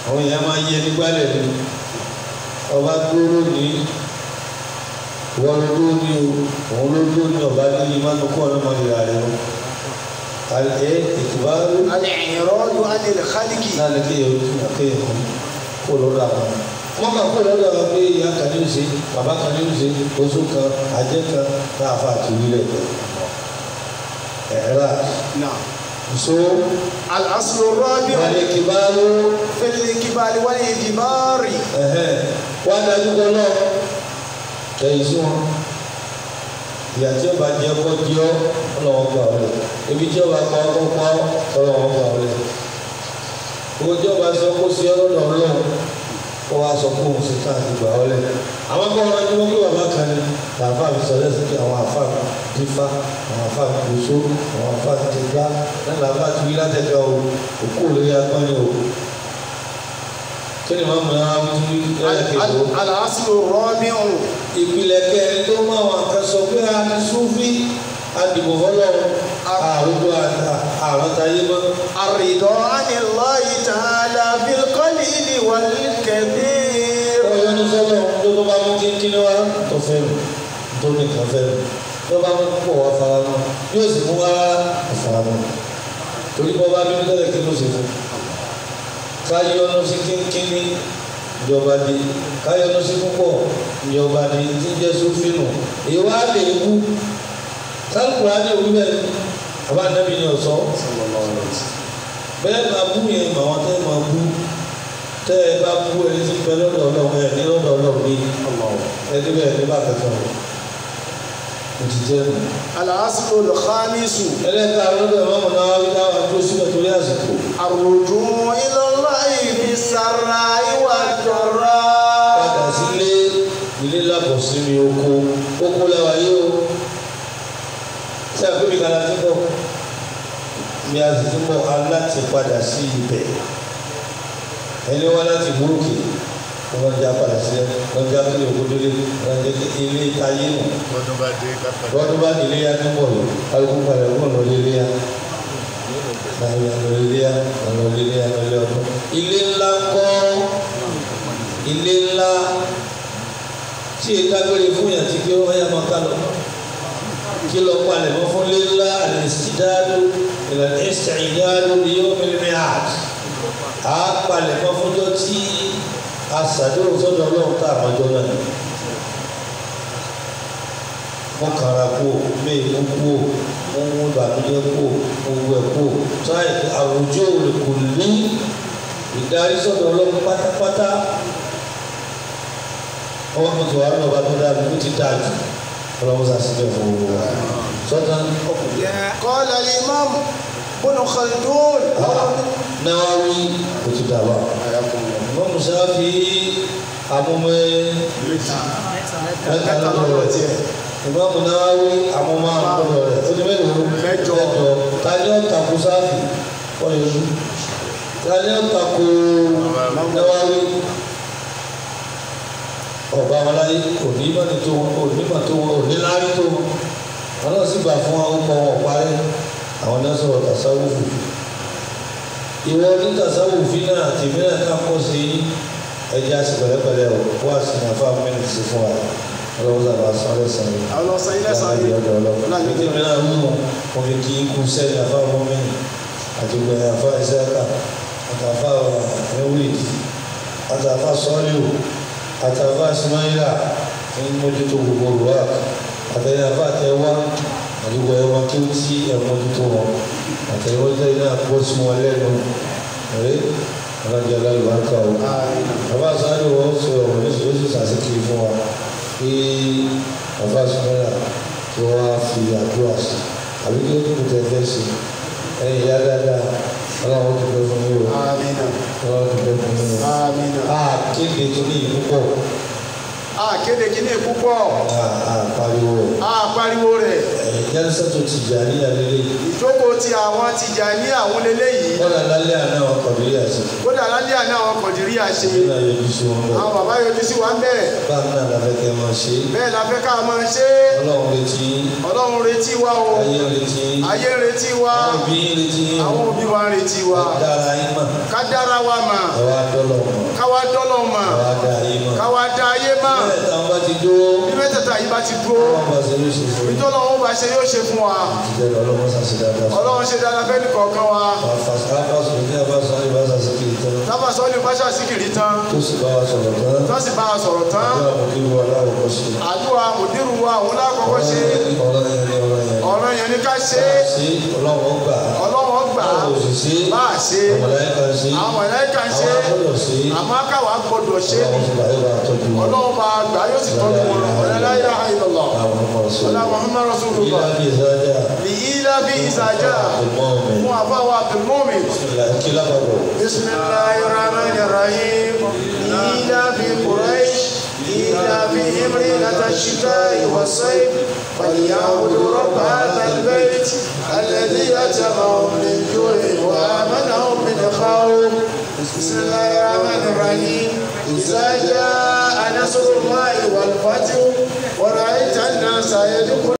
àwọn èèyàn máa yẹ nígbàlẹ̀ ni ọba dúró ní wọ́n ló dúró ní o òun ló dúró ní ọba ní ìmánu kọ́ ọ̀nà máa yìí rẹ̀ wọ́n àlẹ́ ìtìbárò الإعراض عن الخلق náà lè kéèyàn ojú àkéèyàn kan kó lọ́dọ̀ àwọn wọ́n kà kó lọ́dọ̀ àwọn pé ìyá kan ní òsè bàbá kan ní òsè oṣù kan àjẹ́ kan náà fà tì wílẹ̀ ẹ̀rọ نعم so الأصل الرابع wàlẹ̀ kìbárò في الإقبال والإدبار ẹ̀hẹ́n wọ́n á dájú kọ́ náà kẹ́yìn sí wọn ìyá tí ó bá jẹ ọkọ jẹ ọ ọlọ́wọ́ gbà ọ lẹ ibi tí ó bá pa ọkọ pa ọ ọlọ́wọ́ gbà ọ lẹ owó tí ó bá sọ kó sí ọlọ́dọ̀ ọlọ́run kó wá sọ kó òun sí ká àti gbà ọ lẹ àwọn akọ́ wọn ni wọ́n gbé bàbá kan ní làáfà mi sọ lẹ́sìn kí àwọn àfà dífá àwọn àfà gbòòso àwọn àfà ti gbá náà làáfà ti wí látẹ̀kẹ́ o òkú òlórí agbọ́nni o kí ni màmú náà wọ́n ti wí lẹ́yìn kejì o الأصل الرابع ìpìlẹ̀ kẹrin tó mú àwọn kan sọ pé a ní súnfí adìbò fọlọ́run àrùjọ àrùn táyé mọ́. الرضا عن الله تعالى بالقليل والكثير ọyọ ní sọ́lọ́ tó tó bá mú kínkínní wá tó fẹ́ mi tó ní kan fẹ́ mi tó bá mú pọ̀ wá fara mọ́ yóò sì mú wá fara mọ́ torí bọ́ bá bínú tẹ́lẹ̀ kí ló ṣe fún káyọ̀ ní sí kínkínní ìjọba di káyọ̀ ní sí púpọ̀ ìjọba di tí ń jẹ́ sófínù èyí wá lè wú sálùkùrá ní òwú bẹ́ẹ̀ àbá nàbí ni ọ̀sọ́ bẹ́ẹ̀ máa bú yẹn mà wọ́n tẹ́ máa bú tẹ́ ẹ bá bú ẹni tí ń bẹ lọ́dọ̀ ọlọ́run ẹ̀ ní lọ́dọ̀ ọlọ́run ní ẹni bẹ́ẹ̀ ní bá kẹta rẹ̀ kò ti jẹ́ nù. الأصل الخامس ẹlẹ́ta lọ́dọ̀ ìmọ̀mù náà wá wí táwọn tó síbẹ̀ torí àsìkò الرجوع إلى الله في السراء والضراء padà sílé ilé lábọ̀ sí mi oko oko lẹ́wà yìí o tí a gbé mi kala ti bọ̀ mi a sì ti bọ̀ aláti padà sí ibẹ̀ ẹni wá láti burúkú wọ́n já padà sílẹ̀ wọ́n já kílè oko délé wọ́n jẹ́ kí ilé táyé nù lọ́dún bá dé kápẹ́. lọ́dún bá nílé yá ní bọ̀ yìí kálukú padà wọ́n lọ lé yá láyé lọ lé yá lọ lé yá lọ lé ọdún. ilé ńlá ń kọ́ ilé ńlá tí èka gbére fún yàn tí kí wọ́n yá máa ká lọ kí lọ palẹ̀ mọ́ fún ilé ńlá àlẹ́sìdáàdó ìlànà ẹ̀sẹ̀ ìdáàdó ni yóò fi mi hàt á palẹ̀ mọ́ fúnjọ́ tí asàdéhùn sọ́dọ̀ ọlọ́run tá àmọ́jọ́ náà ni mo kàrà kú mé mo kú mo ń wọ ìbànújẹ́ kú mo wẹ kú táyì àwùjọ rẹ kò ní ìdarí sọ́dọ̀ ọlọ́run pátápátá ọwọ́ mi tó wà ní ọba tó dáa mi ó ti dáa jù ọlọ́run sá síbẹ̀ fún owó wa sọ́dọ̀ ọkùnrin قال الإمام بن خلدون náwáwí ó ti dáa wá ìmọ̀ musafi amúmẹ́ mẹ́ta lọ́dọ̀ rẹ̀ ìmọ̀mù náwáwí amúmọ́ àlọ́dọ̀ rẹ̀ ó ti mélòó Mẹ́jọ. tani ó takò sáfì wọ́n yẹ sùn tani ó takò náwáwí ọba wọn láyé kò ní mọ́ni tó wọn kò ní mọ́ tó wọn kò ní láárí tó wọn wọn náà sì gbà fún àwọn ọkọ wọn parí àwọn náà sọ̀rọ̀ tasawufu ìwọ ní tasawufi náà tèmi náà ká kọ́ sí ẹja sí pẹ̀lẹ́pẹ̀lẹ́ o wá sí ní afá mẹ́rin sí fún wa ọlọ́wọ́ sábà sọ́ọ́lẹ̀ sàn yìí àwọn ọ̀sán ilé sàn láti yìí ọ̀dọ̀ ọlọ́wọ́ láti ní tèmi náà mú mo fi kí ikú sẹ́ni afá mọ́mẹ́rin àti gbẹ̀yìn afá ìsẹ́ká àti afá ẹ̀wìlì àti afá sọ́ọ́lù àti afá simáyìlà ní mójútó gbogbo olùwà àtẹ̀yìn afá tẹ̀wá àti gbẹ̀yìn wọn kí ó tí ẹ̀ mójútó wọn àtẹ̀yìn wọn tẹ̀yìn náà kó sí wọn lẹ́nu ẹ̀rẹ́ ọlọ́jà lálùbáríkà o bàbá sáré wọn sọ ọ̀rọ̀ ní sọ sí sàṣìkì fún wa kí bàbá sọ́nà kí wọ́n á fi àdúrà sí àbí kí ó kú tẹ fẹ́ sí ẹ̀yìn ìyá dáadáa ọlọ́run ti pẹ́ fún mi o àmín ọlọ́run ti pẹ́ fún mi o. àmín a kéde tó ní ìlú pọ̀ a kéde kíní púpọ̀ a a pariwo a pariwo rẹ̀ ẹ jẹ́rìsẹ́ tó ti jà ní alẹ́lẹ́ yìí ìjókòó ti àwọn Tìjàní àwọn leléyìí kọ́lá lálẹ́ àná àwọn kọ̀dúrí àti kódà lálẹ́ àná àwọn Kọ̀dìríyà ṣe nínú ayọ̀bí sí wọn bọ̀ àwọn bàbá yọjú sí wa ń bẹ̀ báà náà láfẹ́ kẹ́ máa ṣe bẹ́ẹ̀ la fẹ́ ká máa ṣe ọlọ́run retí ọlọ́run retí wa o ayé retí ayé ń retí wa àwọn òbí retí àwọn òbí wa ń retí wa dára yín mọ̀ ká dára wa mà àwa dọ́lọ̀ mọ̀ káwa dọ́lọ̀ mà àwa dá yín mọ̀ káwa dá ayé mà bẹ́ẹ̀ táwọn bá ti dúró bí mẹ́tẹ̀ẹ̀ta yìí bá ti dúró wọ́n bá ṣe ló ṣe fún yín ìtọ́lọ̀ wọn bá ṣe yóò ṣe fún wa ìjẹ́rìí ọlọ́run ṣàṣẹ dáadáa fún ọlọ́run ṣe dáadáa fẹ́ nìkọ̀ọ̀kan wa àfàsùn ní àbáṣọ ìbáṣà síkì tán tábàsọ́ ní báṣà síkìrì tán tó sì bá wa sọ̀rọ̀ tán tó sì bá a sọ̀rọ̀ tán ọjọ́ àmọ̀kí wo aláwọ̀ kọ́ sí àdúrà mùdírù wa òun lákọ̀ọ́kọ́ ṣe ọ̀rọ̀ yẹn ní ọ̀rọ̀ yẹn ọ̀rọ̀ yẹn ní ká ṣe sí ọlọ́run gbà á ọlọ́wọ́ gbà á ọlọ́run sì sí bá a ṣe ọmọláyíká sí àwọn ẹ̀láìka ń ṣe àwọn agbọ́dọ̀ sí àmọ́ káwa gbọ́dọ̀ ṣe ọlọ́run sì bá yóò bá tọ́jú wọn ọlọ́wọ́ bá a gbà yóò sì tọ́jú wọn ọ̀lẹ́láyà àìlọ́lọ́ àwọn ọmọ ọ̀sán ọlá Muhammad Rasulullah ilá bí ìsájà bìyílá bí ìsàjà ìmọ̀ ọ̀mẹ̀ fún àbáwá Abdulmumin kí lábàbọ̀ بسم الله الرحمن الرحيم إيلاف قريش إيلافهم رحلة الشتاء والصيف فليعبدوا رب هذا البيت الذي أتمهم من جوع وآمنهم من خوف بسم الله الرحمن الرحيم إذا جاء نصر الله والفتح ورأيت الناس يدخلون